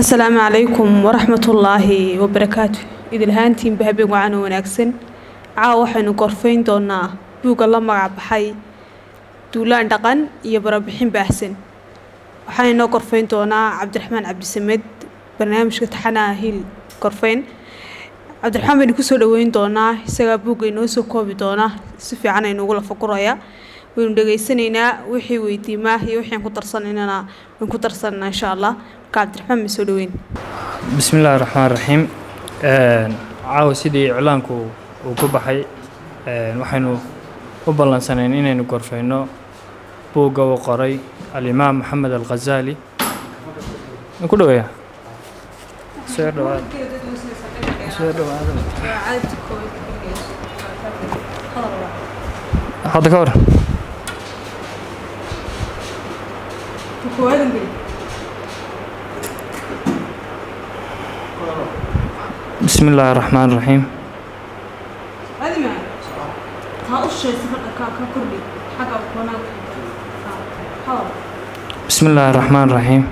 asalaamu calaykum waraxmatullaahi wabarakaatu idilhaantiinba habeen wacan oo wanaagsan caawa waxaynu gorfayn doonaa buugga la magac baxay duulaan dhaqan iyo barabixin baahsan waxaana inoo gorfayn doonaa cabdiraxmaan cabdisamed barnaamijka taxanaha hiil gorfayn cabdiraxmaan baynu kusoo dhaweyn doonaa isagaa buugga inoo soo koobi doona si fiican aynu ugu lafaguraya waynu dhegaysanaynaa wixii weydiimaa iyo wixii aan ku darsanaynana waan ku darsananaa insha allah marka cabdiraxmaan ma soo dhaweyn bismi illaahi raxmaan raxiim caawa sidii iclaanku uu ku baxay waxaynu u ballansanayn inaynu gorfayno buugga uu qoray alimaam maxamed alghazaali ma ku dhaweeya soo dhawaada soo dhawaada hadda ka hor bismi illaahi raxmaan raxiim bismi illaahi raxmaan raxiim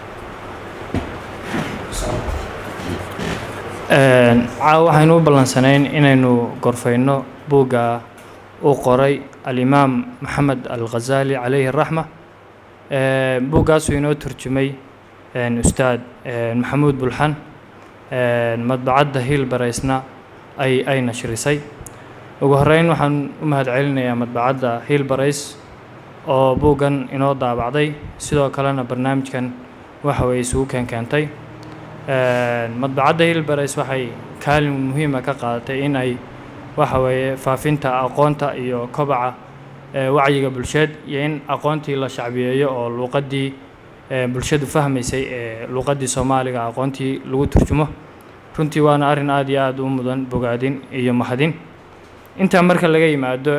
caawa waxaynu u ballansanayn inaynu gorfayno buugga uu qoray alimaam maxamed alghazaali calayhi raxma buuggaasuu inoo turjumay ustaad maxamuud bulxan madbacadda hiil baraysna ay ay nashrisay ugu horeyn waxaan u mahad celinayaa madbacadda hiil barays oo buuggan inoo daabacday sidoo kalena barnaamijkan waxa weye isugu keenkeentay madbacadda hiil barays waxay kaalin muhiima ka qaadatay in ay waxa weeye faafinta aqoonta iyo kobaca wacyiga bulsheed iyo in aqoontii la shacbiyeeyo oo luuqaddii bulshadu fahmaysay ee luuqaddii soomaaliga aqoontii lagu turjumo runtii waana arrin aad iyo aad u mudan bogaadin iyo mahadin intaa marka laga yimaado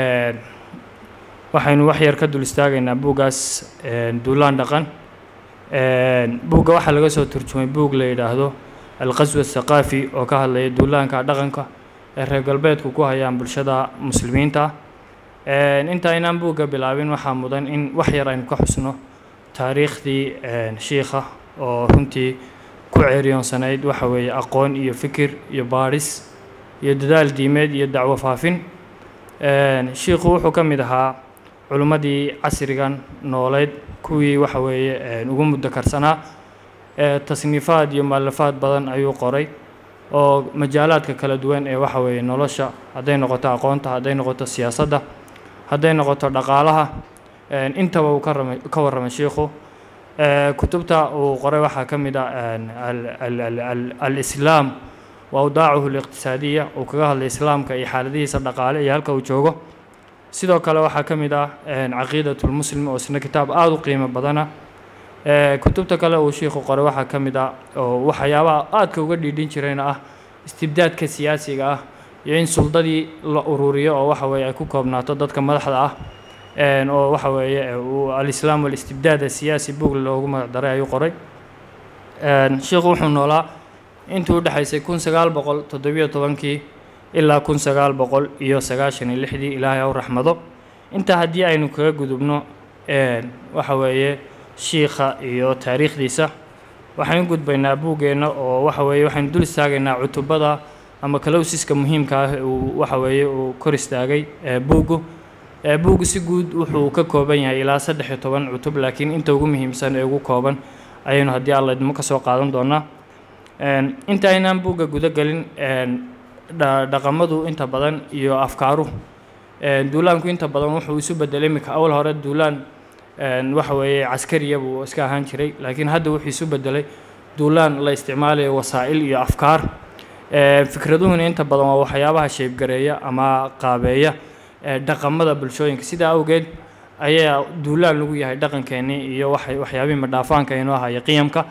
waxaynu wax yar ka dul istaagaynaa buuggaas duulaan dhaqan buugga waxaa laga soo turjumay buug la yidhaahdo alqaswa athaqaafi oo ka hadlaya duulaanka dhaqanka ee reer galbeedku ku hayaan bulshada muslimiinta inta aynaan buugga bilaabin waxaa mudan in wax yar aynu ka xusno taariikhdii shiikha oo runtii ku ceeriyoonsanayd waxa weeye aqoon iyo fikir iyo baadhis iyo dadaal diimeed iyo dacwo faafin shiikhu wuxuu ka mid ahaa culimmadii casrigan nooleyd kuwii waxa weeye ugu muddo karsanaa tasniifaad iyo mualafaad badan ayuu qoray oo majaalaadka kala duwan ee waxa weeye nolosha hadday noqoto aqoonta hadday noqoto siyaasadda hadday noqoto dhaqaalaha intaba uu ka rama ka warramay shiikhu kutubta uu qoray waxaa ka mid ah alislaam wa awdaacuhu aliqtisaadiya uu kaga hadlay islaamka iyo xaaladihiisa dhaqaale iyo halka uu joogo sidoo kale waxaa ka mid ah caqiidatulmuslim oo isna kitaab aada u qiimo badana kutubta kale uu shiikhu qoray waxaa ka mid ah oo waxyaabaha aadka uga dhiidhin jirayna ah istibdaadka siyaasiga ah iyo in suldadii la ururiyo oo waxa weeye ay ku koobnaato dadka madaxda ah oo waxa weeye alislaam walistibdaad asiyaasi buug loogu magac daray ayuu qoray sheikhu wuxuu noolaa intii u dhexaysay kun sagaal boqol toddobiyo tobankii ilaa kun sagaal boqol iyo sagaashan iyo lixdii ilaahay haw raxmado intaa haddii aynu kaga gudubno waxa weeye shiikha iyo taariikhdiisa waxaynu gudbaynaa buuggeenna oo waxa weeye waxaynu dul istaagaynaa cutubada ama kalowsiska muhiimka ah uu waxa weeye uu kor istaagay buuggu buuggu si guud wuxuu ka kooban yahay ilaa saddex iyo toban cutub laakiin inta ugu muhiimsan ee ugu kooban ayaynu haddii alla idmo ka soo qaadan doonaa inta aynaan buugga guda gelin dhaqamadu inta badan iyo afkaaruhu duulaanku inta badan wuxuu isu bedelay iminka awal hore duulaan waxa weeye caskariya buu iska ahaan jiray laakiin hadda wuxuu isu bedelay duulaan la isticmaalayo wasaa'il iyo afkaar fikraduhuna inta badan waa waxyaabaha sheebgareeya ama qaabeeya dhaqamada bulshooyinka sidaa awgeed ayaa duulaan lagu yahay dhaqankeennii iyo waxay waxyaabihii madhaafaanka inoo ahaya qiyamka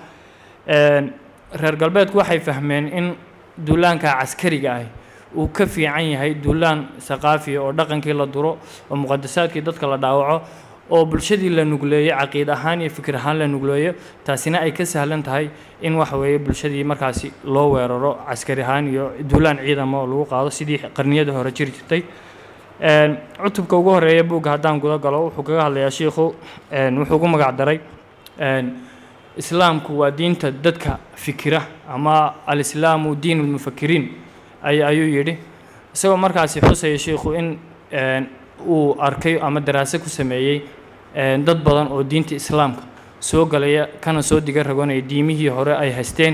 reer galbeedku waxay fahmeen in duulaanka caskariga ah uu ka fiican yahay duulaan saqaafiya oo dhaqankii la duro oo muqadasaadkii dadka la dhaawaco oo bulshadii la nugleeyo caqiid ahaan iyo fikir ahaan la nugleeyo taasina ay ka sahlan tahay in waxa weeye bulshadii markaasi loo weeraro caskari ahaan iyo duulaan ciidama oo lagu qaado sidii qarniyada hore jiri jirtay cutubka ugu horeeya buugga haddaan guda galo wuxuu kaga hadlayaa shiikhu wuxuu ugu magac daray islaamku waa diinta dadka fikira ama alislaamu diin lmufakiriin ay ayuu yidhi isagoo markaasi xusaya sheikhu in uu arkay ama daraase ku sameeyey dad badan oo diinta islaamka soo galaya kana soo diga ragonaya diimihii hore ay haysteen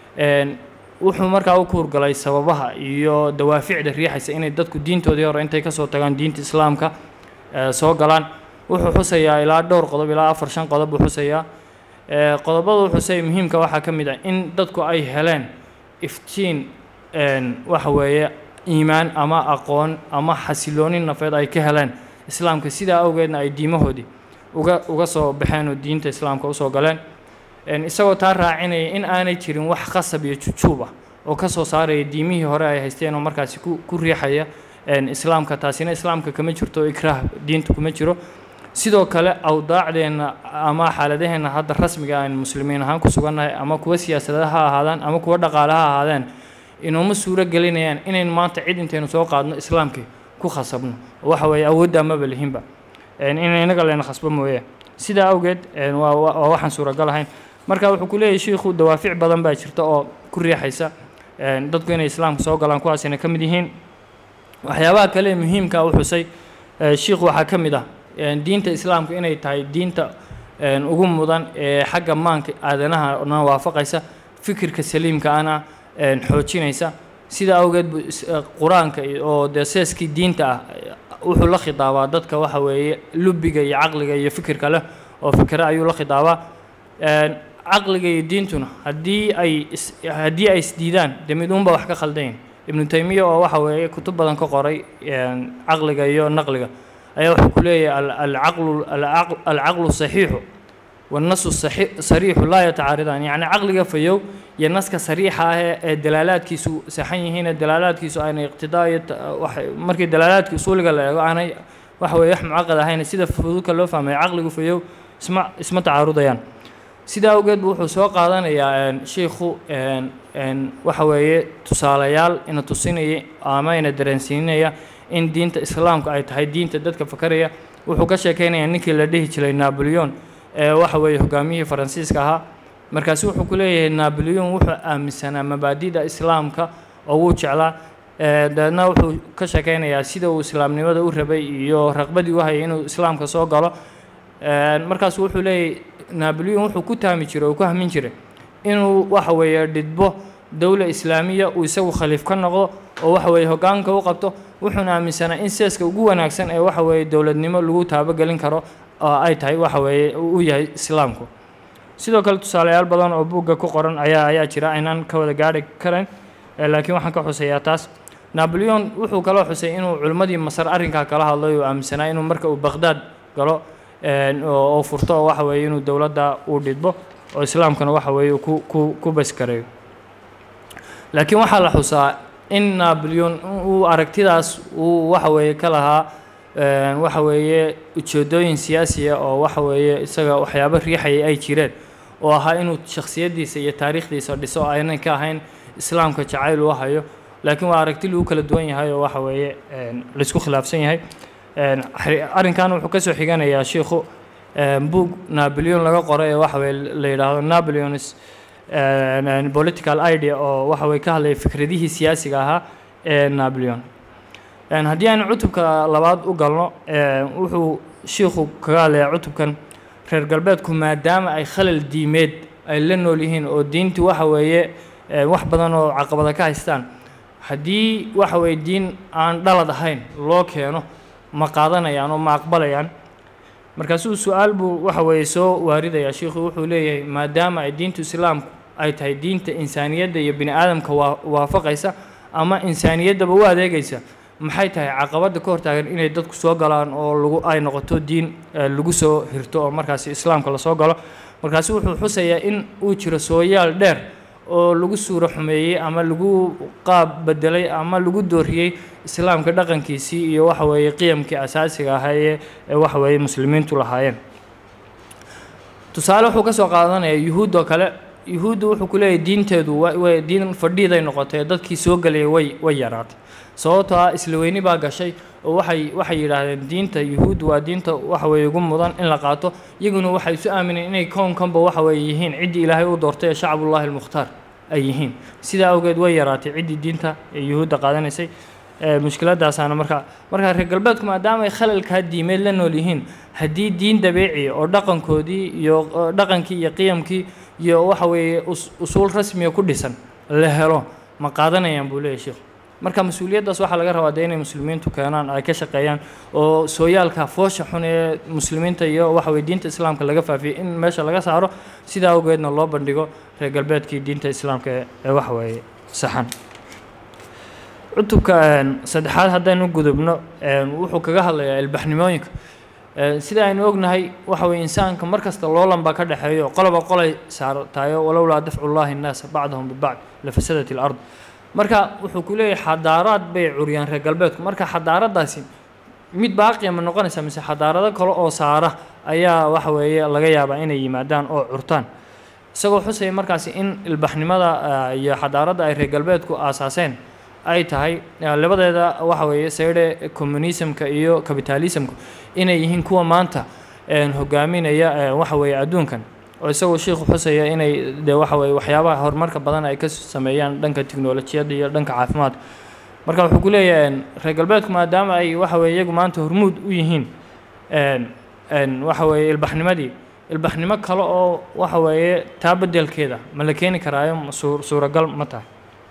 wuxuu markaa u kuurgalay sababaha iyo dawaaficda riixaysa inay dadku diintoodii hore intay kasoo tagaan diinta islaamka soo galaan wuxuu xusayaa ilaa dhowr qodob ilaa afar shan qodob buu xusayaa qodobada xusaya muhiimka waxaa ka mid ah in dadku ay heleen iftiin waxa weeye iimaan ama aqoon ama xasilooni nafeed ay ka heleen islaamka sidaa awgeedna ay diimahoodii uga uga soo baxeen oo diinta islaamka usoo galeen isagoo taa raacinaya in aanay jirin wax qasab iyo jujuub ah oo ka soo saaraya diimihii hore ay haysteen oo markaasi ku ku riixaya islaamka taasina islaamka kama jirto ikraah diinta kuma jiro sidoo kale awdaacdeenna ama xaaladaheenna hadda rasmiga aan muslimiin ahaan ku sugannahay ama kuwa siyaasada ha ahaadaan ama kuwa dhaqaale ha ahaadeen inooma suuro gelinayaan inayn maanta cid intaynu soo qaadno islaamkii ku khasabno waxa weeye awoodda amaba lihinba in inaga layna khasbo mooye sidaa awgeed waa waa waxaan suuragal ahayn marka wuxuu ku leeyahay shiikhu dawaafic badan baa jirta oo ku riixaysa dadku inay islaamka soo galaan kuwaasina ka mid yihiin waxyaabaha kale muhiimka u xusay shiikhu waxaa ka mid ah diinta islaamka inay tahay diinta ugu mudan ee xagga maanka aadanahana waafaqaysa fikirka saliimka ana xoojinaysa sida awgeed bu qur-aanka oo dee seeskii diinta ah wuxuu la khidaabaa dadka waxa weeye lubiga iyo caqliga iyo fikirka leh oo fikre ayuu la khidaabaa caqliga iyo diintuna haddii ay haddii ay isdiidaan dee mid uunba wax ka khaldayn ibnu taymiya oo waxa weeye kutub badan ka qoray caqliga iyo naqliga ayaa wuxuu ku leeyahay alcaqlu alcaqlu saxiixu والنص الصحيح صريح لا يتعارضان يعني عقلك فيو ينسك صريحة ee dalaalaadkiisu saxan yihiin dalaalaadkiisu aanay iqtidaay markii dalaalaadkii usuuliga la eego aanay waxa weeye wax mucaqad ahayn sida fuduudka loo fahmay caqligu fayow isma isma tacaarudayaan sidaa awgeed bu wuxuu soo qaadanayaa shiikhu waxa weeye tusaalayaal ina tusinaya ama ina dareensiinaya in diinta islaamka ay tahay diinta dadka fakaraya wuxuu ka sheekeynayaa ninkii la dhihi jiray naboleon ee waxa weeye hogaamiyihii faransiiska ahaa markaasi wuxuu ku leeyahay naboleon wuxuu aaminsanaa mabaadida islaamka oo wuu jeclaa dabeedna wuxuu ka sheekeynayaa sida uu islaamnimada u rabay iyo raqbadii u hayay inuu islaamka soo galo markaasu wuxuu leeyahay naboleon wuxuu ku taami jiray oo ku hamin jiray inuu waxa weeye dhidbo dowla islaamiya uu isagu khaliif ka noqdo oo waxa weeye hoggaanka u qabto wuxuuna aaminsanaa in seeska ugu wanaagsan ee waxa weeye dowladnimo lagu taabogelin karo oo ay tahay waxa weeye uu yahay islaamku sidoo kale tusaalayaal badan oo buugga ku qoran ayaa ayaa jira aynaan ka wada gaari karayn laakiin waxaan ka xuseeyaa taas naboleon wuxuu kaloo xusay inuu culimmadii masar arrinkaa kala hadlay uu aaminsanaa inuu marka uu baqhdaad galo oo furto oo waxa weeye inuu dowladda uu dhidbo oo islaamkana waxa weeye ku ku ku baskareeyo laakiin waxaa la xusaa in naboleon uu aragtidaas uu waxa weeye ka lahaa waxa weeye ujeedooyin siyaasiya oo waxa weeye isaga waxyaabo riixaya ay jireen oo ahaa inuu shakhsiyaddiisa iyo taariikhdiisa dhiso aynay ka ahayn islaamka jacayl uu hayo laakiin waa aragti lagu kala duwan yahay oo waxa weeye laisku khilaafsan yahay arrinkan wuxuu ka soo xiganayaa shiikhu buug naboleon laga qoro ee waxa weye la yidhaahdo naboleonis political idea oo waxa weye ka hadlaya fikradihii siyaasiga ahaa ee naboleon haddii aan cutubka labaad u galno wuxuu shiikhu kaga hadlayaa cutubkan reer galbeedku maadaama ay khalal diimeed ay la nool yihiin oo diintu waxa weeye wax badan oo caqabada ka haystaan haddii waxa weeye diin aan dhalad ahayn loo keeno ma qaadanayaan oo ma aqbalayaan markaasuu su-aal buu waxa weeye soo waaridayaa shiikhu wuxuu leeyahay maadaama ay diintu islaamku ay tahay diinta insaaniyadda iyo bini aadamka waa waafaqaysa ama insaaniyaddaba u adeegaysa maxay tahay caqabadda ka hortaagan inay dadku soo galaan oo lagu ay noqoto diin lagu soo hirto oo markaasi islaamka lasoo galo markaasi wuxuu xusayaa in uu jiro sooyaal dheer oo lagu suuro xumeeyey ama lagu qaab bedelay ama lagu dooriyey islaamka dhaqankiisii iyo waxa weeye qiyamkii asaasiga ahaa ee waxa weeye muslimiintu lahaayeen tusaale wuxuu ka soo qaadanaya yuhuud oo kale yuhuuddu wuxuu ku leeyahay diinteedu wa way diin fadhiiday noqotay ee dadkii soo gelayay way way yaraatay sababtoo ah isla weyni baa gashay oo waxay waxay yidhaahdeen diinta yuhuuddu waa diinta waxa weeye ugu mudan in la qaato iyaguna waxay isu aamineen inay kownkanba waxa weeye yihiin ciddii ilaahay u doortay ee shacbullahi almukhtaar ay yihiin sidaa awgeed way yaraatay ciddii diinta ee yuhuudda qaadanaysay mushkiladaasaana markaa markaa reer galbeedku maadaama ay khalalkaa diimeed la nool yihiin haddii diin dabeeciya oo dhaqankoodii iyo dhaqankii iyo qiyamkii iyo waxa weeye usuul rasmiga ku dhisan la helo ma qaadanayaan buu leeyahy sheikhu marka mas-uuliyaddaas waxaa laga rabaa dee inay muslimiintu keenaan ay ka shaqeeyaan oo sooyaalka foosha xun ee muslimiinta iyo waxa weye diinta islaamka laga faafiyey in meesha laga saaro sidaa awgeedna loo bandhigo reer galbeedkii diinta islaamka ee waxa weeye saxan cutubka saddexaad haddaynu gudubno wuxuu kaga hadlayaa ilbaxnimooyinka sida aynu ognahay waxa weye insaanka mar kasta loolan baa ka dhexeeyo qoloba qolay saartayo walowlaa dafcu llahi nnaasa bacdahum bibacd lafasadat ilard marka wuxuu ku leeyahay xadaaraad bay curiyaan reer galbeedku marka xadaaradaasi mid baaqiya ma noqonaysa mise xadaarado kale oo saara ayaa waxa weeye laga yaabaa inay yimaadaan oo curtaan isagoo xusaya markaasi in ilbaxnimada iyo xadaaradda ay reer galbeedku aasaaseen ay tahay labadeeda waxa weeye sayde communismka iyo capitalismku inay yihiin kuwa maanta hogaaminaya waxa weeye adduunkan oo isagoo sheikhu xusaya inay de waxa weye waxyaabaha horumarka badan ay ka sameeyaan dhanka tiknolojiyadda iyo dhanka caafimaadka marka wuxuu ku leeyahay reer galbeedku maadaama ay waxa weye iyagu maanta hormuud u yihiin waxa weeye ilbaxnimadii ilbaxnimo kale oo waxa weeye taa beddelkeeda ma la keeni karaayo suuragal ma tahay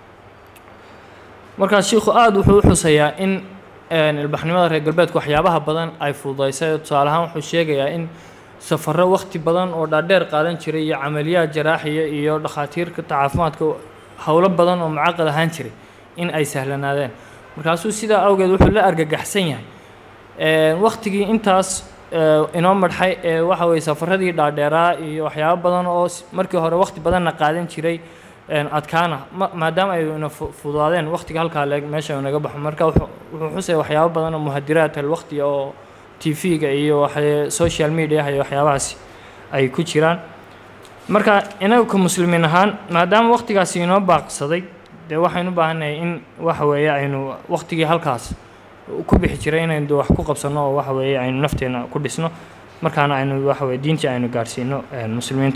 markaa shiikhu aada wuxuu u xusayaa in ilbaxnimada reer galbeedku waxyaabaha badan ay fududaysay tusaale ahaan wuxuu sheegayaa in safarro wakhti badan oo dhaadheer qaadan jiray iyo camaliyaad jaraaxiya iyo dhakhaatiirka caafimaadka howlo badan oo mucaqad ahaan jiray in ay sahlanaadeen markaasuu sidaa awgeed wuxuu la argagaxsan yahay wakhtigii intaas inoo madxay ee waxa weye safaradii dhaadheeraa iyo waxyaabo badan oo markii hore wakhti badanna qaadan jiray adkaana maadaama ay ina fududaadeen wakhtiga halkaa leeg meesha inaga baxo marka wuxuu xusaya waxyaabo badan oo muhadiraat alwaqti oo t v-ga iyo social mediaha iyo waxyaabahaasi ay ku jiraan marka inaga ka muslimiin ahaan maadaama wakhtigaasi inoo baaqsaday dee waxaynu u baahannahay in waxa weeye aynu wakhtigii halkaas ku bixi jiray inaynu de wax ku qabsanno oo waxa weeye aynu nafteena ku dhisno markaana aynu waxa weye diintii aynu gaarsiino muslimiinta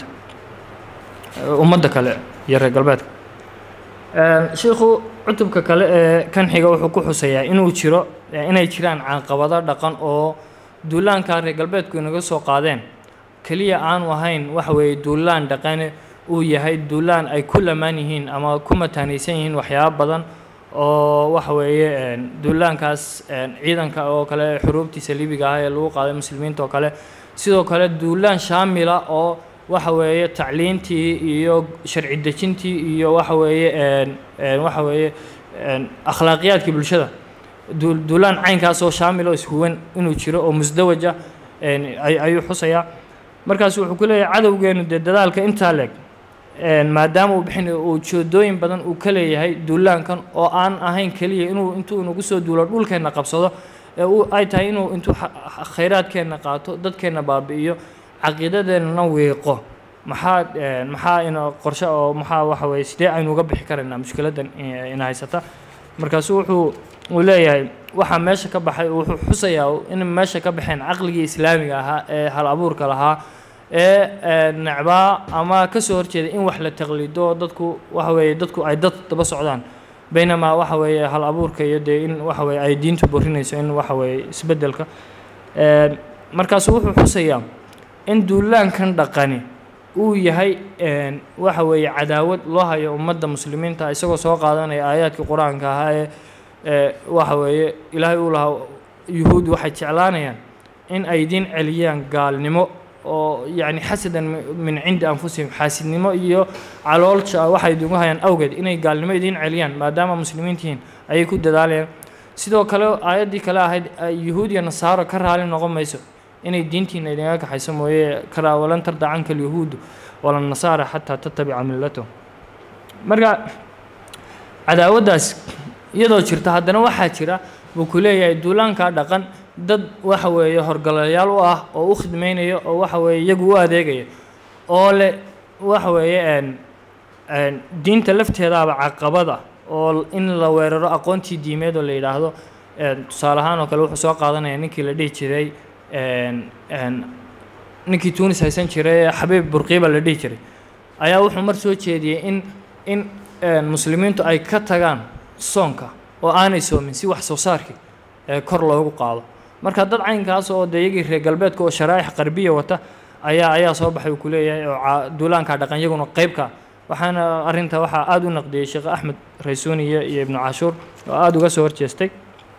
ummadda kale iyo reer galbeedka shiikhu cutubka kale ee kan xiga wuxuu ku xusayaa inuu jiro inay jiraan caqabado dhaqan oo duulaanka reer galbeedku inaga soo qaadeen keliya aanu ahayn waxa weeye duulaan dhaqane uu yahay duulaan ay ku lamaan yihiin ama ku mataanaysan yihiin waxyaabo badan oo waxa weeye duulaankaas ciidanka oo kale xuruubtii saliibiga ah ee lagu qaaday muslimiinta oo kale sidoo kale duulaan shaamila oo waxa weeye tacliintii iyo sharci dejintii iyo waxa weeye waxa weeye akhlaaqiyaadkii bulshada duulaan caynkaas oo shaamil oo ishuwan inuu jiro oo musdawaja ayuu xusayaa markaas wuxuu ku leeyahay cadowgeenu dee dadaalka intaa leeg maadaama uu bixin uu joodooyin badan uu ka leeyahay duulaankan oo aan ahayn keliya inuu intuu inagu soo duulo dhulkeenna qabsado ee uu ay tahay inuu intuu khayraadkeenna qaato dadkeenna baabi'iyo caqiidadeennana wiiqo maxaa maxaa ina qorshe oo maxaa waxa weye sidee aynu uga bixi karaynaa mushkiladdan ina haysata markaasu wuxuu uu leeyahay waxaa meesha ka baxay wuxuu xusayaa in meesha ka baxeen caqligii islaamiga ahaa ee hal abuurka lahaa ee necbaa ama ka soo horjeeda in wax la taqliido dadku waxa weeye dadku ay dad daba socdaan baynamaa waxa weeye hal abuurka iyo dee in waxa weye ay diintu borinayso in waxa weeye isbeddelka markaasu wuxuu xusayaa in duulaankan dhaqani uu yahay waxa weeye cadaawad loo hayo ummadda muslimiinta isagoo soo qaadanaya aayaadkii qur-aanka ahaa ee waxa weeye ilaahay uu lahaa yuhuud waxay jeclaanayaan in ay idiin celiyaan gaalnimo oo yacni xasadan min cindi anfusihim xaasidnimo iyo caloolja waxay idinku hayaan awgeed inay gaalnimo idiin celiyaan maadaama muslimiintihiin ayay ku dadaalayaan sidoo kale aayaddii kale ahayd yuhuud iyo nasaaro ka raali noqon mayso inay diintiina idinga kaxayso mooye karaa walan tarda canka alyahuudu wala nasaara xataa tatabica millatahum marka cadaawaddaas iyadoo jirta haddana waxaa jira buu ku leeyahay duulaankaa dhaqan dad waxa weeye horgalayaal u ah oo u khidmaynaya oo waxa weeye iyagu u adeegaya oo le waxa weeye diinta lafteedaaba caqabada oo in la weeraro aqoontii diimeed oo la yidhaahdo tusaale ahaan oo kale wuxuu soo qaadanaya ninkii la dhihi jiray ninkii tunis haysan jiray xabiib burqiiba la dhihi jiray ayaa wuxuu mar soo jeediyey in in muslimiintu ay ka tagaan soonka oo aanay soomin si wax soo saarkii kor loogu qaado marka dad caynkaas oo dee iyagii reer galbeedka oo sharaaix qarbiya wata ayaa ayaa soo baxay uu ku leeyahay oo duulaanka dhaqan yaguna qeybka waxaana arrinta waxaa aada u naqdiyey sheekh axmed raysuuniya iyo ibnu cashuur oo aada uga soo horjeestay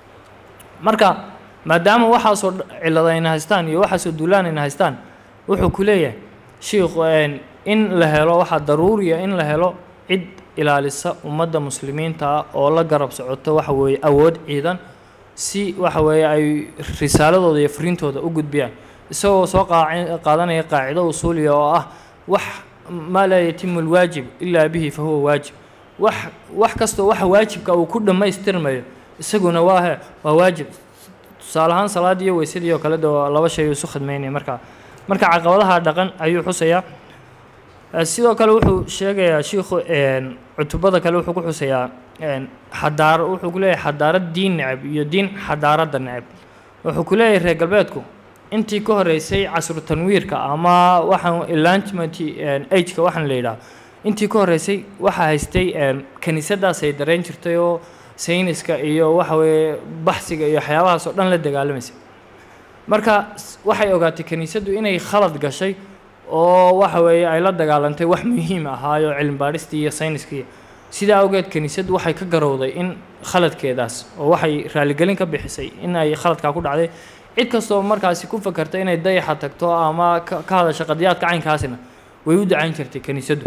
marka maadaama waxaasoo cillada ayna haystaan iyo waxaasoo duulaan ayna haystaan wuxuu ku leeyahay shiikhu in la helo waxaa daruuriya in la helo cid ilaalisa ummadda muslimiinta ah oo la garab socoto waxa weeye awood ciidan si waxa weeye ay risaaladooda iyo fariintooda u gudbiyaan isagoo soo qaadanaya qaacido usuuliya oo ah wax maa laa yatimu lwaajib ilaa bihi fa huwa waajib wax wax kastoo waxa waajibka uu ku dhammaystirmayo isaguna waa he waa waajib tusaale ahaan salaadii iyo weysadii oo kale de waa laba shay isu khidmaynaya marka marka caqabadaha dhaqan ayuu xusayaa sidoo kale wuxuu sheegayaa shiikhu cutubada kale wuxuu ku xusayaa xadaar wuxuu ku leeyahay xadaarad diin necab iyo diin xadaaradda necab wuxuu ku leeyahay reer galbeedku intii ka horeysay casru tanwiirka ama waxaan enlargement ageka waxaan la yidhaha intii ka horeysay waxaa haystay kiniisadaas ay dareen jirtay oo sayniska iyo waxa weeye baxsiga iyo waxyaabahaas oo dhan la dagaalamaysay marka waxay ogaatay kiniisaddu inay khalad gashay oo waxa weeye ay la dagaalantay wax muhiim ahaayo cilmi baadhistii iyo sayniskii sidaa awgeed kiniisaddu waxay ka garowday in khaladkeedaas oo waxay raaligelin ka bixisay in ay khaladkaa ku dhacday cid kastoo markaasi ku fakarta inay dayaxa tagto ama ka hadasha qadiyaadka caynkaasina way u dacayn jirtay kiniisaddu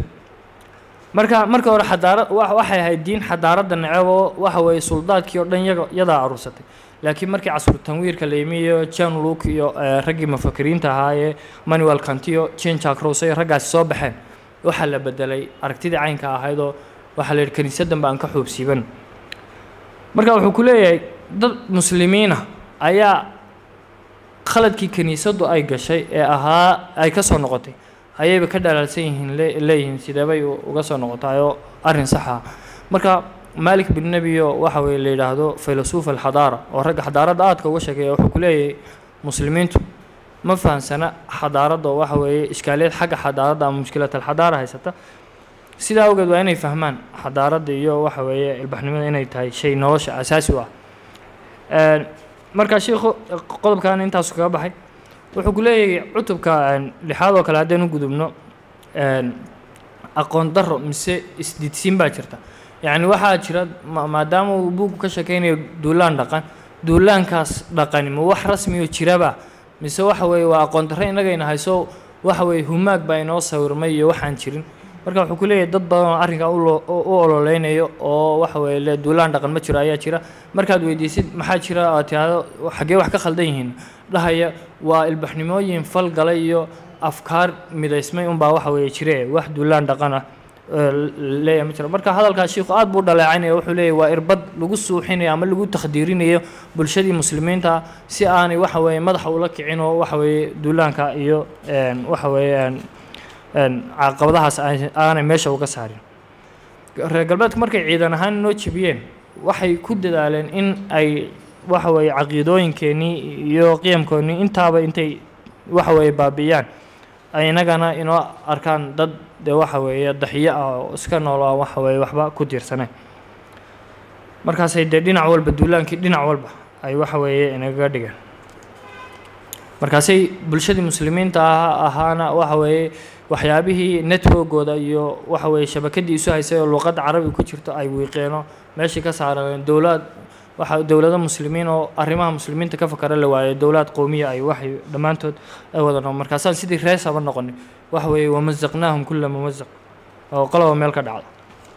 marka marka hore xadaarad waxay ahayd diin xadaaradda neceb oo waxa weeye suldaadkii oo dhan yaga yadaa aruursatay laakiin markii casru tanwiirka la yimi iyo john luke iyo raggii mufakiriinta ahaa ee manuel cantiyo jen jack rose iyo raggaasi soo baxeen waxaa la bedelay aragtidii caynka ahayd oo waxaa la yidhi kiniisaddan ba aan ka xoobsiiban marka wuxuu ku leeyahay dad muslimiina ayaa khaladkii kiniisaddu ay gashay ee ahaa ay ka soo noqotay ayayba ka dhalaalsan yihiin leeyihiin sideebay uga soo noqotayoo arrin saxa marka malik bin nebiyo waxa weye la yidhaahdo filosof alxadaara oo ragga xadaaradda aadka uga sheekeeya wuxuu ku leeyahay muslimiintu ma fahamsana xadaaradda oo waxa weeye ishkaaliyad xagga xadaaradda ama mushkilat alxadaara haysata sidaa awgeed waa inay fahmaan xadaaradda iyo waxa weeye ilbaxnimada inay tahay shay nolosha asaasi u ah marka shiikhu qodobkan intaasu kaga baxay wuxuu ku leeyahay cutubka lixaad oo kale haddaynu gudubno aqoon darro mise isdidsiin baa jirta yacni waxaa jira maadaama uu buugku ka sheekeynayo duulaan dhaqan duulaankaas dhaqani ma wax rasmi oo jiraba mise waxa weeye waa aqoon darro innagayna hayso waxa weeye humaag baa inoo sawirmay iyo waxaan jirin marka wuxuu ku leeyahay dad badan oo arrinkaa u ololeynayo oo waxa weeye le duulaan dhaqan ma jiro ayaa jira markaad weydiisid maxaa jira aad tiraahdo xaggee wax ka khaldan yihiin dhahaya waa ilbaxnimooyin fal galay iyo afkaar midaysmay unbaa waxa weeye jire wax duulaan dhaqan ah leeyahay ma jiro marka hadalkaas shiikhu aad buu dhaleecaynaya wuxuu leeyahy waa irbad lagu suuxinayo ama lagu takhdiirinayo bulshadii muslimiinta si aanay waxa weeye madaxa ula kicin oo waxa weeye duulaanka iyo waxa weeye caqabadahaas aanay meesha uga saarin reer galbeedku markay ciidan ahaan noo jebiyeen waxay ku dadaaleen in ay waxa weeye caqiidooyinkeenii iyo qiyamkoonnii intaaba intay waxa weeye baabi'iyaan ay inagana inoo arkaan dad dee waxa weeye daxiyo ah oo iska nool ah waxa weeye waxba ku tiirsaneen markaasay dee dhinac walba duulaankii dhinac walba ay waxa weeye inagaga dhigeen markaasay bulshadii muslimiinta ah ahaana waxa weeye waxyaabihii networkooda iyo waxa weeye shabakadii isu haysay oo luqadda carabiga ku jirto ay wiiqeeno meeshii ka saareen dowlad waxa dowlado muslimiin oo arrimaha muslimiinta ka fakara la waayo dowlad qowmiya ay waxay dhammaantood ay wada noqon markaasaan sidii reesaba noqonin waxa weeye wamazaqnaahum kulla mumazaq oo qoloba meel ka dhacda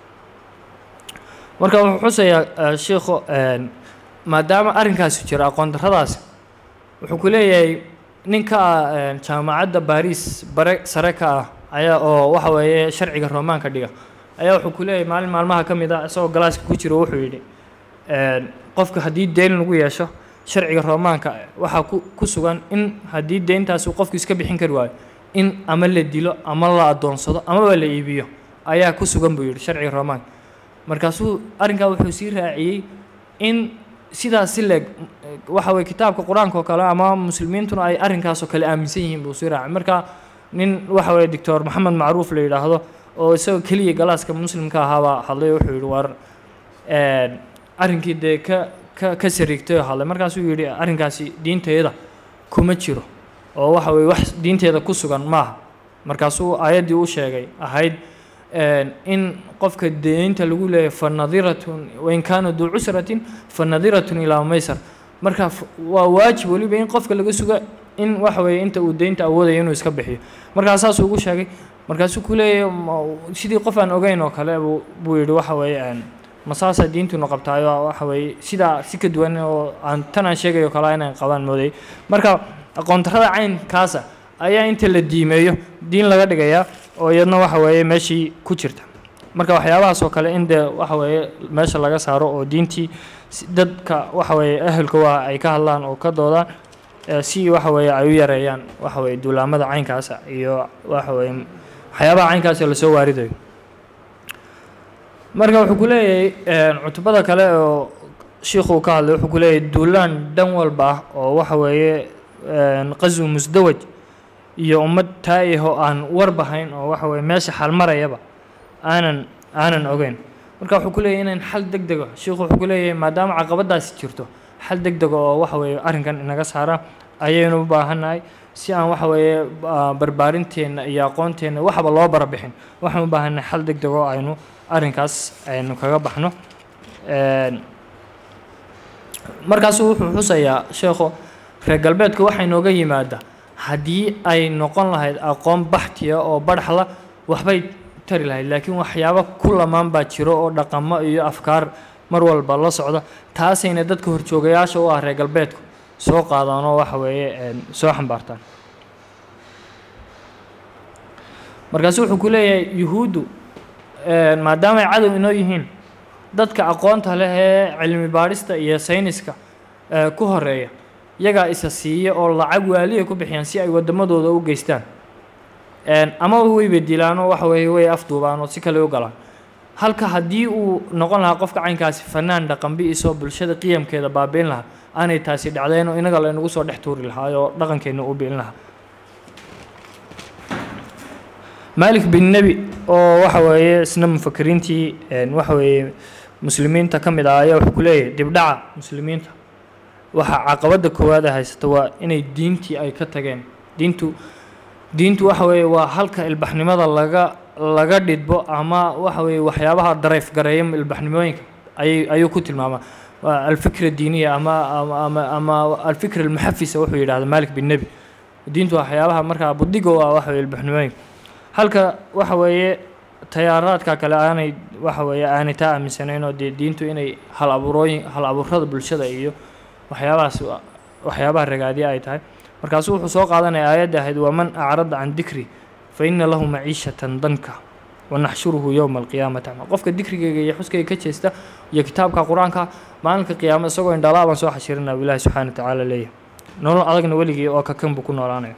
marka wuxuu xusayaa sheikhu maadaama arrinkaasi jira aqoon darradaasi wuxuu ku leeyahay ninka ah jaamacadda baris bare sare ka ah ayaa oo waxa weeye sharciga roomaanka dhiga ayaa wuxuu ku leeyahay maalin maalmaha ka mid ah isagoo galaaska ku jiro wuxuu yidhi qofka haddii deyn lagu yeesho sharciga roomaanka waxaa ku ku sugan in haddii deyntaas uu qofku iska bixin kari waayo in ama la dilo ama la adoonsado amaba la iibiyo ayaa ku sugan buu yidhi sharciga roomaanka markaasuu arrinkaa wuxuu sii raaciyey in sidaas si leeg waxa weye kitaabka qur-aanka oo kale ama muslimiintuna ay arrinkaasoo kale aaminsan yihiin buu sii raacay marka nin waxa weye doctor maxamed macruuf la yidhaahdo oo isagoo keliya galaaska muslimka ahaabaa hadlay oo wuxuu yidhi war arrinkii dee ka ka ka sariigtay oo hadlay markaasuu yidhi arrinkaasi diinteeda kuma jiro oo waxa weye wax diinteeda ku sugan maaha markaasuu aayaddii u sheegay ahayd in qofka deynta lagu leeyahay fa nadiratun wain kaana duu cusratin fa nadiratun ilaa maysar marka waa waajib weliba in qofka laga suga in waxa weeye inta uu deynta awoodaya inuu iska bixiyo markaa saasuu ugu sheegay markaasuu ku leeyahay sidii qof aan ogeyn oo kale buu buu yidhi waxa weeye masaasaa diintunu qabtaayo waxa weeye sidaa si ka duwan oo aan tan aan sheegayo kale inaan qabaan moodayay marka aqoontarada caynkaasa ayaa inta la diimeeyo diin laga dhigayaa oo iyadna waxa weeye meeshii ku jirta marka waxyaabahaas oo kale in dee waxa weeye meesha laga saaro oo diintii dadka waxa weeye ahelka waa ay ka hadlaan oo ka doodaan si waxa weeye ay u yareeyaan waxa weeye duulaamada caynkaasa iyo waxa weeye waxyaabaha caynkaasa lasoo waaridayo marka wuxuu ku leeyahay cutubada kale oo shiikhuu ka hadlay wuxuu ku leeyahay duulaan dhan walba ah oo waxa weeye qaswi musdawaj iyo ummad taa'ihoo aan warbahayn oo waxa weye meesha xalmarayaba aanan aanan ogeyn marka wuxuu ku leeyahy inayn xal deg dego sheikhu wuxuu ku leeyahay maadaama caqabadaasi jirto xal deg dego oo waxa weeye arrinkan inaga saara ayaynu u baahannahay si aan waxa weeye barbaarinteena iyo aqoonteenna waxba loo barabixin waxaan u baahannahay xal deg dego aynu arrinkaas aynu kaga baxno markaasuu wuxuu xusayaa sheekhu reer galbeedka waxay nooga yimaada haddii ay noqon lahayd aqoon baxtiya oo badhaxla waxbay tari lahayd laakiin waxyaabo ku lamaan baa jiro oo dhaqamo iyo afkaar mar walba la socda taasayna dadka horjoogayaasha u ah reer galbeedku soo qaadaan oo waxa weeye soo xambaartaan markaasu wuxuu ku leeyahay yuhuuddu maadaama ay cadow inoo yihiin dadka aqoonta leh ee cilmi baadhista iyo sayniska ku horeeya iyagaa isa siiya oo lacag waaliya ku bixiyaan si ay waddamadooda u geystaan ama weyba dilaanoo waxa weeye way afduubaan oo si kale u galaan halka haddii uu noqon lahaa qofka caynkaasi fanaan dhaqanbi isoo bulshada qiyamkeeda baabiin lahaa aanay taasi dhacdeen oo inaga laynagu soo dhex tuuri lahaa oo dhaqankeenna u biilin lahaa malik bin nebi oo waxa weeye isna mufakiriintii waxa weeye muslimiinta ka mid ah ayaa wuxuu ku leeyahay dibdhaca muslimiinta waxa caqabadda koowaad ay haysata waa inay diintii ay ka tageen diintu diintu waxa weeye waa halka ilbaxnimada laga laga dhidbo ama waxa weeye waxyaabaha darayf gareeya ilbaxnimooyinka ayay ayuu ku tilmaamaa waa alfikra diiniya ama ama ama alfikra almuxafisa wuxuu yidhahda malik bin nebi diintu waxyaabaha markaa budigo ah waxa weye ilbaxnimooyinka halka waxa weeye tayaaraadka kale aanay waxa weeye aanay taa aaminsanayn oo dee diintu inay hal abuurooyin hal abuurada bulshada iyo waxyaabahaas waxyaabaha ragaadiya ay tahay markaasuu wuxuu soo qaadanaya aayadda ahayd waman acrada can dikri fa ina lahu maciishatan danka wanaxshuruhu yowma alqiyaamati acma qofka dikrigayga iyo xuskayga ka jeesta iyo kitaabka qur-aanka maalinka qiyaama isagoo indhalaa baan soo xashirina ilaahi subxaana wa tacaala leeyahay nolol adagna weligii oo kakan buu ku noolaanaya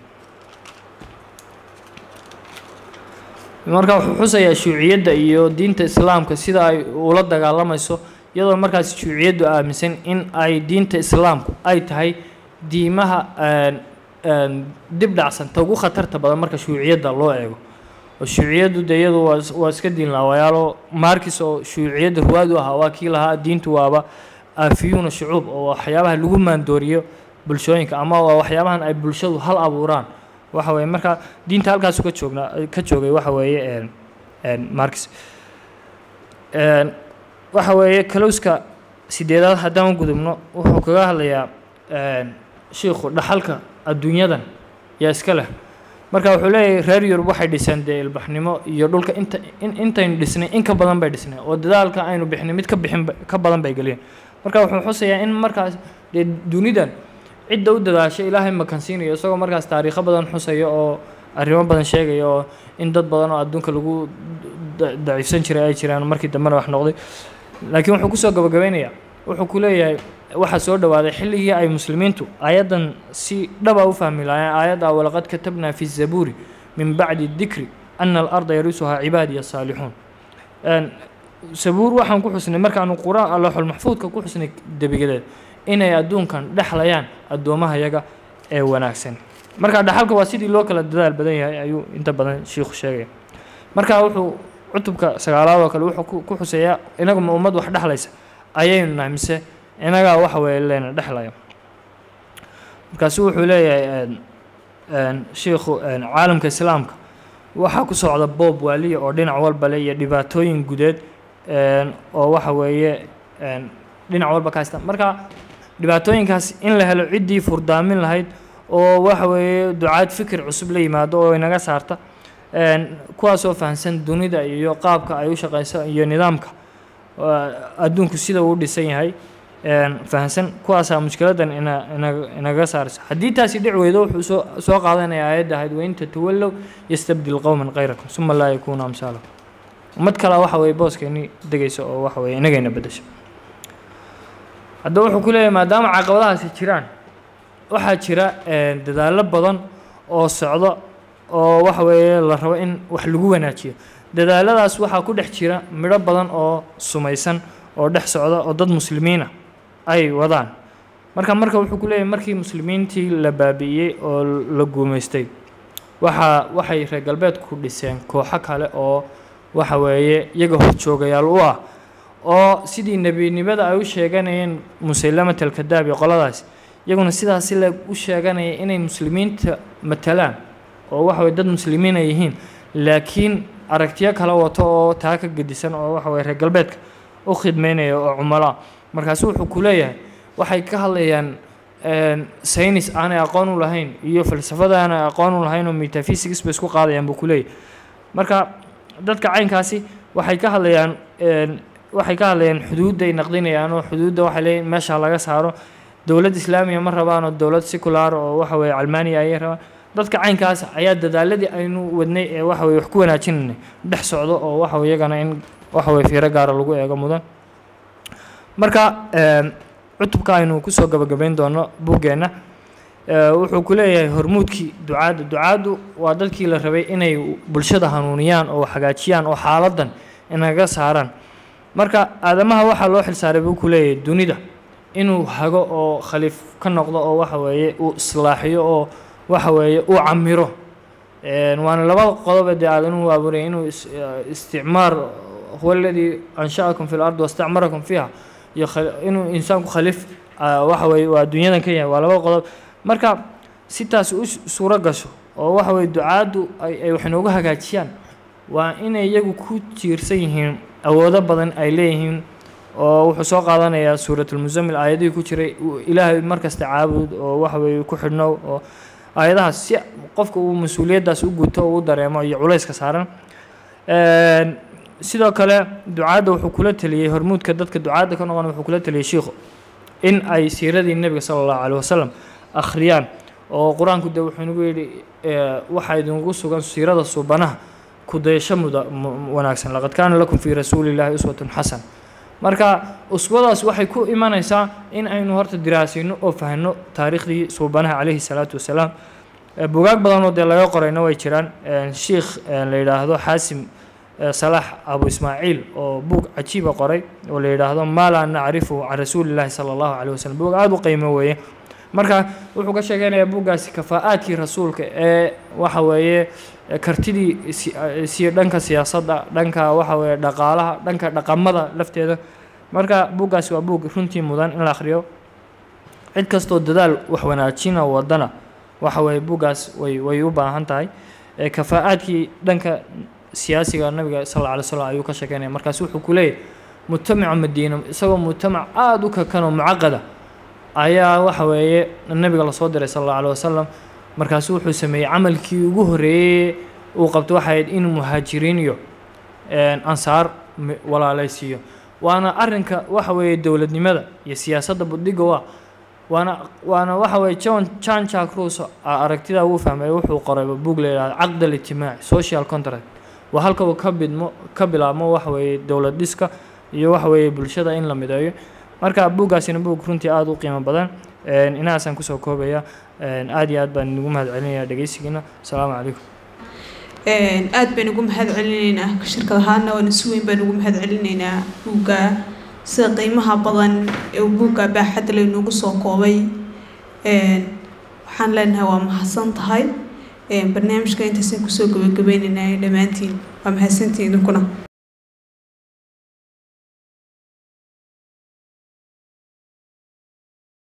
marka wuxuu xusayaa shuuciyadda iyo diinta islaamka sida ay ula dagaalamayso iyadoo markaas shuuciyaddu aaminsan in ay diinta islaamku ay tahay diimaha dib dhacsanta ugu khatarta badan marka shuuciyadda loo eego oo shuuciyaddu dee iyadu waa waa iska diin laawayaalo markis oo shuuciyadda ruwaad u ahaa waa kii lahaa diintu waaba aafiyuuna shucuub oo waxyaabaha lagu maandooriyo bulshooyinka ama waa waxyaabahan ay bulshadu hal abuuraan waxa weeye marka diinta halkaasu ka joognaa ka joogay waxa weeye markis waxa weeye kalowska sideedaad haddaan u gudubno wuxuu kaga hadlayaa shiikhu dhaxalka adduunyadan yaa iska leh marka wuxuu leeyahay reer yurub waxay dhiseen dee ilbaxnimo iyo dhulka inta in intaynu dhisnay in ka badan bay dhisnay oo dadaalka aynu bixnay mid ka bixin ka badan bay geliyeen marka wuxuu xusayaa in markaas dee dunidan cidda u dadaasha ilaahay makansiinayo isagoo markaas taariikho badan xusaya oo arrimo badan sheegaya oo in dad badan oo adduunka lagu daciifsan jiray ay jiraan markii dambena wax noqday laakiin wuxuu kusoo gabagabeynayaa wuxuu ku leeyahay waxaa soo dhowaaday xilligii ay muslimiintu aayaddan si dhaba u fahmi lahaayeen aayadda walaqad katabnaa fi zabuuri min bacdi dikri ana alarda yarisuhaa cibaadiya saalixuun sabuur waxaan ku xusnay markaanu qur-aan looxul maxfuudka ku xusnay debigadeed inay adduunkan dhexlayaan addoomaha yaga ee wanaagsan marka dhaxalka waa sidii loo kala dadaal badan yahay ayuu inta badan shiikhu sheegaya marka wuxuu cutubka sagaalaad oo kale wuxuu ku xuseeyaa inagu ma ummad wax dhexlaysa ayaynu nahay mise inagaa waxa weeye leyna dhexlaya markaasu wuxuu leeyahay shiikhu caalamka islaamka waxaa ku socda boob waaliya oo dhinac walba le iyo dhibaatooyin gudeed oo waxa weeye dhinac walba ka haysta marka dhibaatooyinkaas in la helo ciddii furdaamin lahayd oo waxa weeye ducaad fikir cusub la yimaado oo inaga saarta kuwaasoo fahamsan dunida iyo qaabka ay u shaqeyso iyo nidaamka adduunku sida uu dhisan yahay fahamsan kuwaasaa mushkiladan ina ina inaga saarayso haddii taasi dhic weydo wuxuu soo soo qaadanaya aayadda ahayd wain tatawallow yastabdil qowman khayrakum suma laa yakuunu amsaalakum ummad kalea waxa weeye booskeeni degaysa oo waxa weeye inagayna beddesha haddaba wuxuu ku leeyahay maadaama caqabadahaasi jiraan waxaa jira dadaallo badan oo socdo oo waxa weeye la rabo in wax lagu wanaajiyo dadaaladaas waxaa ku dhex jira midho badan oo sumaysan oo dhex socda oo dad muslimiina ay wadaan marka marka wuxuu ku leeyahay markii muslimiintii la baabi'iyey oo la guumaystay waxaa waxay reer galbeedku dhiseen kooxo kale oo waxa weeye iyaga horjoogayaal u ah oo sidii nebinimada ay u sheeganayeen musaylamat alkadaab iyo qoladaas iyaguna sidaas le u sheeganaya inay muslimiinta matalaan oo waxa weye dad muslimiin ay yihiin laakiin aragtiyo kala wato oo taa ka gedisan oo waxa weye reer galbeedka u khidmeynaya oo cumaloa markaasu wuxuu ku leeyahay waxay ka hadlayaan saynis aanay aqoon u lahayn iyo falsafada aanay aqoon u lahayn oo metaphysics bay isku qaadayaan buu ku leeyahay marka dadka caynkaasi waxay ka hadlayaan waxay ka hadlayaan xuduudday naqdinayaan oo xuduudda waxay leeyihin meesha laga saaro dowlad islaamiya ma rabaan oo dowlad secular oo waxa weye calmaaniya ayay rabaan dadka caynkaas ayaa dadaaladii aynu wadnay ee waxa weye wax ku wanaajinaynay dhex socdo oo waxa weye iyagana in waxa weye fiiro gaara lagu eego mudan marka cutubka aynu kusoo gabagabayn doono buggeenna wuxuu ku leeyahay hormuudkii ducaadda ducaaddu waa dadkii la rabay inay bulshada hanuuniyaan oo hagaajiyaan oo xaaladan inaga saaraan marka aadamaha waxaa loo xilsaaray buu ku leeyahay dunida inuu hago oo khaliif ka noqdo oo waxa weeye uu islaaxiyo oo waxa weeye uu camiro waana labada qodobe dee aadanuhu abuuraya inuu isticmaar huwa aladii ansha'akum fi lard wastacmarakum fiiha iyo inuu insaanku khaliif waxa weye waa dunyadan ka yahay waa laba qodob marka si taas u suuro gasho oo waxa weye ducaaddu ay wax inoogu hagaajiyaan waa inay iyagu ku tiirsan yihiin awoodo badan ay leeyihiin oo wuxuu soo qaadanayaa suuratulmusamil aayadihii ku jiray ilaahay markasta caabud oo waxa weye ku xidhnow oo aayadahaas si qofka uu mas-uuliyaddaas u guto oo u dareemo iyo culayska saaran sidoo kale ducaadda wuxuu kula teliyey hormuudka dadka ducaadda ka noqon wuxuu kula teliyey shiikhu in ay siiradii nebiga sala allahu caleyh wasalam akhriyaan oo qur-aanku dee wuxuu nagu yidhi waxaa idinku sugan siirada suubanaha kudayasho muda wanaagsan laqad kaana lakum fii rasuulillahi uswatun xasan marka uswadaas waxay ku imanaysaa in aynu horta diraasayno oo fahno taariikhdii suubanaha calayhi salaatu wasalaam bugaag badanoo dee laga qorayna way jiraan shiikh la yidhaahdo xaasim salaax abu ismaaciil oo buug cajiiba qoray oo la yidhaahdo maa laa nacrifu can rasuulillahi sala allahu caleyh wasalam buug aada u qiimo weeye marka wuxuu ka sheeganayaa buuggaasi kafaa'aadkii rasuulka ee waxa weeye kartidii si dhanka siyaasadda dhanka waxa weeye dhaqaalaha dhanka dhaqamada lafteeda marka buuggaasi waa buug runtii mudan in la akhriyo cid kastoo dadaal wax wanaajina wadana waxa weeye buuggaas way way u baahan tahay kafaa'aadkii dhanka siyaasiga nabiga sal alla alay slam ayuu ka sheekeynaya markaas wuxuu ku leeyahy mujtamaca madiina isagoo mujtamac aada u kakan oo mucaqada ayaa waxa weeye nabiga lasoo diray sal alla alay wasalam markaasu wuxuu sameeyey camalkii ugu horeeyey uu qabto waxay ahayd inuu muhaajiriin iyo ansaar walaalaysiiyo waana arrinka waxa weeye dowladnimada iyo siyaasadda budhiga waa waana waana waxa weeye john jan jack russo aragtidaa wuu fahmay wuxuu qoray buug la yidhahdo caqd alijtimaaci social contract waa halka uu ka bidmo ka bilaabmo waxa weeye dowlad dhiska iyo waxa weeye bulshada in la mideeyo marka buuggaasina buug runtii aada u qiimo badan inahaasaan kusoo koobaya aada iyo aad baan inugu mahad celinaya dhegeysigiina asalaamu calaykum aad baan ugu mahad celinaynaa shirkad ahaana waana si weyn baan ugu mahad celinaynaa buugga sida qiimaha badan ee buugga baaxadda laynugu soo koobay waxaan leenahay waa mahadsan tahay barnaamijka intaasaan kusoo gabagabaynaynaa dhammaantiin waa mahadsantiin idinkuna